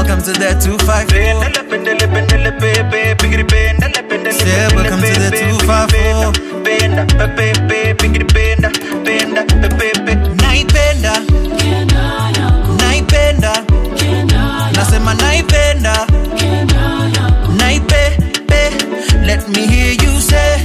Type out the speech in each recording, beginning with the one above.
welcome to the 254. Say welcome to the 254. Naipenda, naipenda, nasema naipenda, naipe, pe, let me hear you say,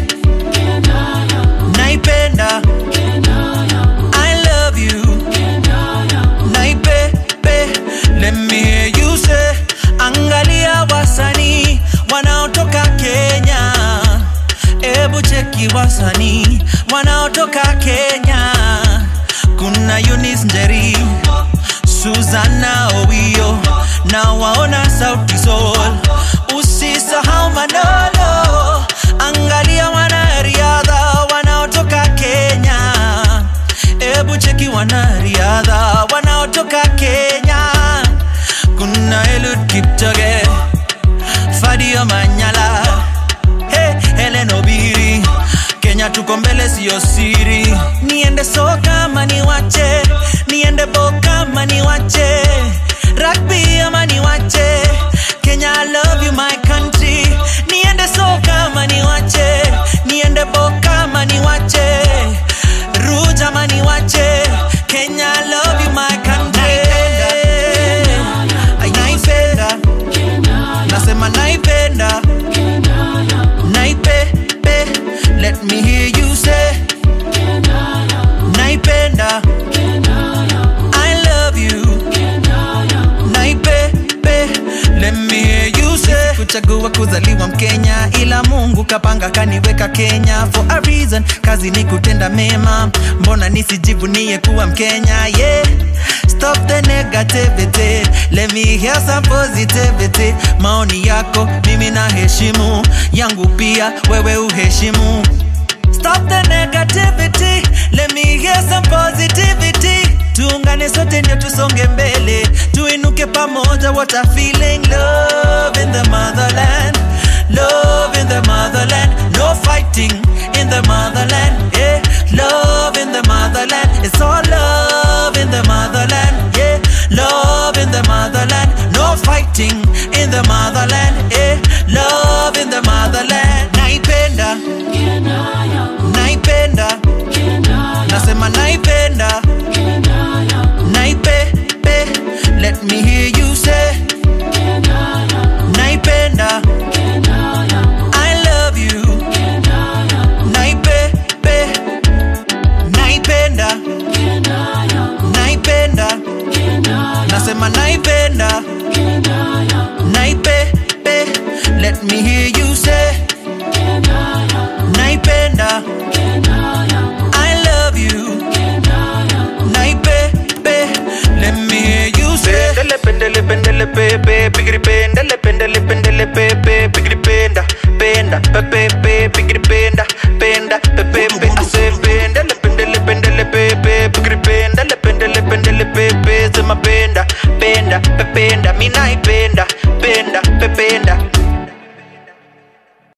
naipenda, I love you, naipe, pe, let me hear you say, angalia wasanii wanaotoka Kenya, ebu cheki wasanii wanaotoka Kenya, kuna Eunice Njeri, Susanna Owio na waona Sauti Sol, usisahau Manolo, angalia wanariadha wanaotoka Kenya, ebu cheki wanariadha wanaotoka Kenya, kuna Eliud Kipchoge, Fadio Manyala, hey, Helen Obiri, Kenya tuko mbele, siyo siri. Niende soka ama niwache, niende boka ama niwache, rugby ama niwache, Kenya I love you my country. Niende soka ama niwache, niende boka ama niwache, ruja ama niwache, Kenya I love you my country. Naipenda, nasema naipenda naipepe let me hear you say naipenda i love you naipepe let me hear you say kuchagua kuzaliwa mkenya ila mungu kapanga kaniweka kenya for a reason kazi ni kutenda mema mbona nisijivunie kuwa mkenya yeah Stop the negativity Let me hear some positivity Maoni yako mimi na heshimu Yangu pia wewe uheshimu Stop the negativity Let me hear some positivity Tuungane sote ndio tusonge mbele Tuinuke pamoja what a feeling Love in the motherland Love in the motherland No fighting in the motherland Yeah Love in the motherland It's all love in the motherland Yeah Love in the motherland No fighting in the motherland Yeah Love in the motherland Naipenda Naipenda Nasema naipenda Naipepe Let me hear you say Naipenda I love you Naipepe Naipenda Naipenda Nasema naipenda Naipepe Let me hear you say Naipenda I love you Naipepe Let me hear you say Pendele, pendele, pendele, pepe, pigiri, pendele, pendele, pendele, pepe.